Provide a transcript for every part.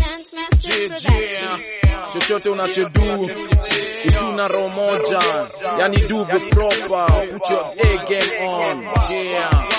Yeah, chochote unachodu iduna roho moja yani do the proper put your A game on yeah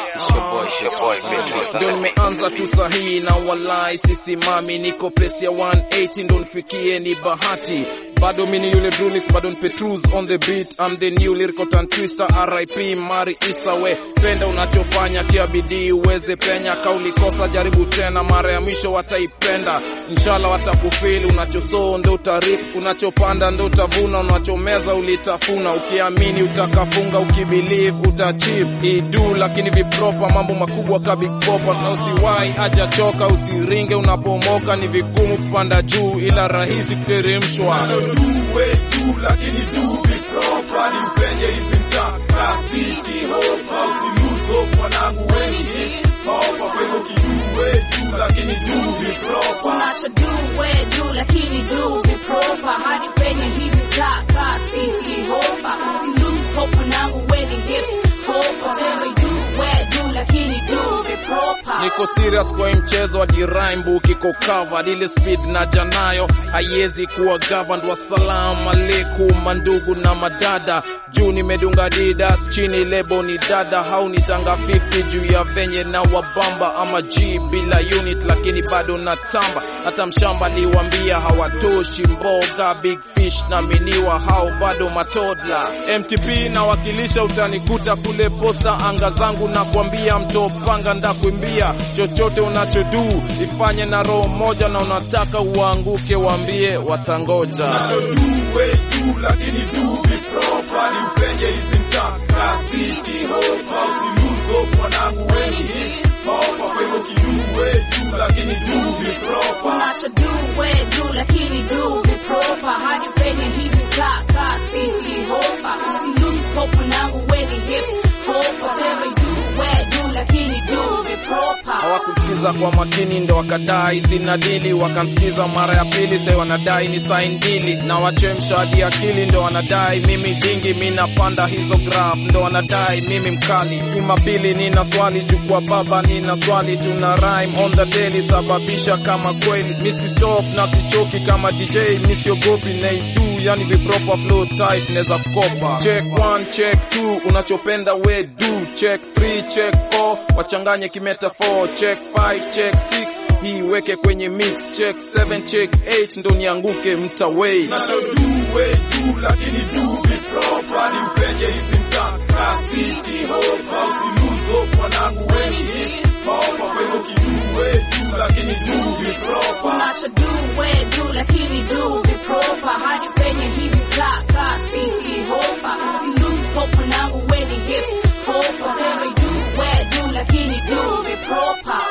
ndio nimeanza tu sahihi na walai sisimami niko pesi ya 180 ndo nifikie ni bahati bado mini yule Drulix bado ni Petrus on the beat I'm the new lyrical tongue twister RIP Mari Isawe penda unachofanya tia bidii uweze penya kauli kosa jaribu tena mara ya mwisho wataipenda inshallah watakufili unachosoo ndo utarip unachopanda ndo utavuna unachomeza ulitafuna ukiamini utakafunga ukibelieve utachieve idu lakini vipropa mambo makubwa ka big popa na usiwai hajachoka usiringe unapomoka ni vigumu kupanda juu ila rahisi kuteremshwa tuwe juu lakini juu vipropa ni upenye hizi mtaka city hopa usiluzo mwanangu wengi hopa kwa hivyo kijuwe juu lakini juu vipropa unachodue juu lakini juu vipropa hadi penye hizi taka city hopa usilose hope mwanangu weni hip hopa tena jue juu lakini juu vipropa niko serious kwa hii mchezo hadi rhyme book iko covered ile speed na janayo haiwezi kuwa governed wasalamu alaikum mandugu na madada juu nimedunga didas chini lebo ni dada hau nitanga 50 juu ya venye na wabamba ama g bila unit lakini bado natamba hata mshamba liwambia hawatoshi mboga big fish na miniwa hao bado matodla mtp nawakilisha utanikuta kule posta anga zangu na kuambia mtopanga ndakuimbia chochote unachodu ifanye na roho moja na unataka uanguke waambie watangoja tuwe juu lakini juu vipropa ni upenye hizi mtaka city hopa usiluzo mwanangu wengi hopa kwa hivyo kijuwe juu lakini juu vipropa unachodue juu lakini juu vipropa hadi penye hizi taka city hopa usilose hope mwanangu weni hip hopa tena jue juu lakini juu vipropa hawakusikiza kwa makini ndo wakadai sina dili wakansikiza mara ya pili sai wanadai ni sain dili na wachemsha hadi akili ndo wanadai mimi dingi mi napanda hizo graph ndo wanadai mimi mkali jumapili nina swali chukua baba nina swali tuna rhyme on the daily sababisha kama kweli misi stop na sichoki kama dj misiogopi naidu yani vipropa flow tight neza kopa check one check two unachopenda we do check 3 check 4 wachanganye kimeta 4 check 5 check 6 hii weke kwenye mix check 7 check 8 ndo nianguke mtawei tuwe juu lakini juu vipropa ni upenye hizi mtaka city hopa usiluzo mwanangu wengi hopa kwa hivyo kijuwe juu lakini juu vipropa unachodue juu lakini juu vipropa hadi penye hizi taka city hopa usilose hope mwanangu weni hip hopa tena jue juu lakini juu vipropa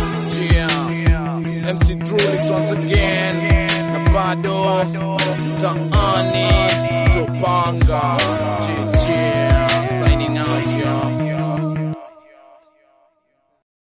yeah. MC Drulix once again na bado mtaani topanga